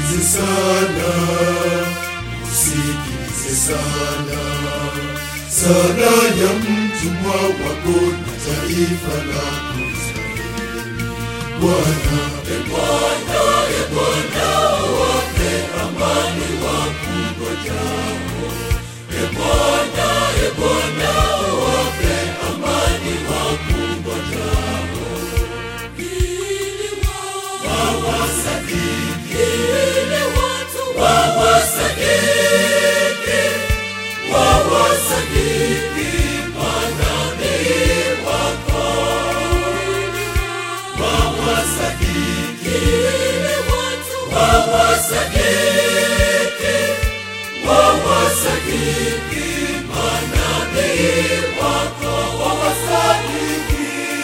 usikilize sana, usikilize sana sala ya mtumwa wako na taifa lako Israeli. Bwana, e Bwana, e Bwana, wape amani wakungojao. E Bwana, e Bwana, wape amani wakungojao. Ili wawasadiki, ili watu wawasadiki, wawasadiki manabii wako. Wawasadiki, ili watu wawasadiki, wawasadiki manabii wako, wawasadiki.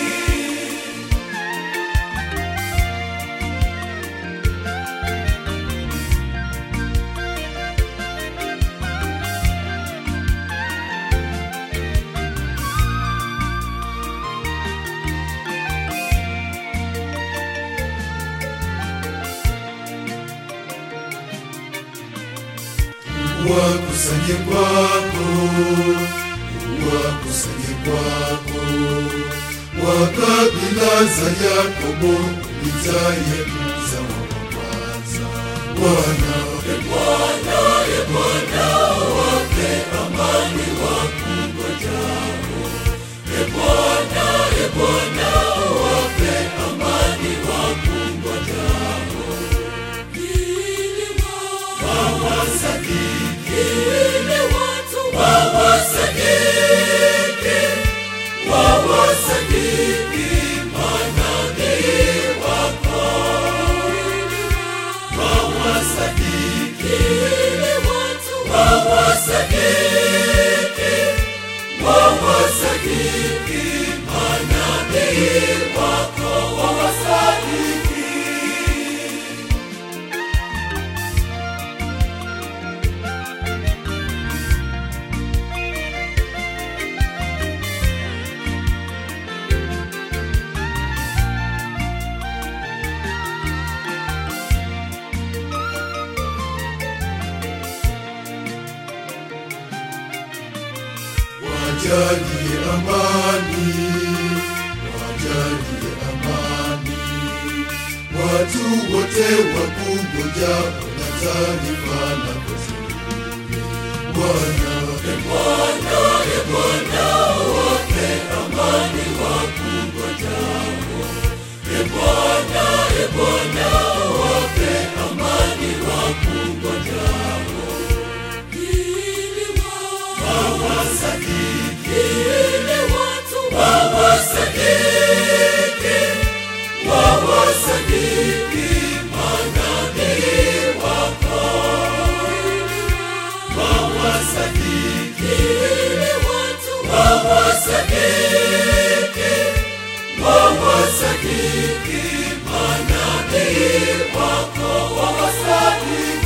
wakusanye kwako, wakusanye kwako, wa kabila za Yakobo, ulizaye mzao wa kwanza. Bwana, e Bwana, e Bwana, wape amani wakungojao. E Bwana, e Bwana, wape amani wakungojao. Ili wawasadiki, ili watu wawasadiki, wawasadiki manabii wako. Wawasadiki, ili watu wawasadiki, wawasadiki manabii wako, wawasadiki. wajalie amani, wajalie amani, watu wote wakungojao na taarifa lako zuri. Bwana, e Bwana, e Bwana, wape amani wakungojao. E Bwana, e Bwana, wape amani wakungojao. Ili wawasadiki, ili watu wawasadiki, wawasadiki manabii wako. Wawasadiki, ili watu wawasadiki, wawasadiki manabii wako, wawasadiki.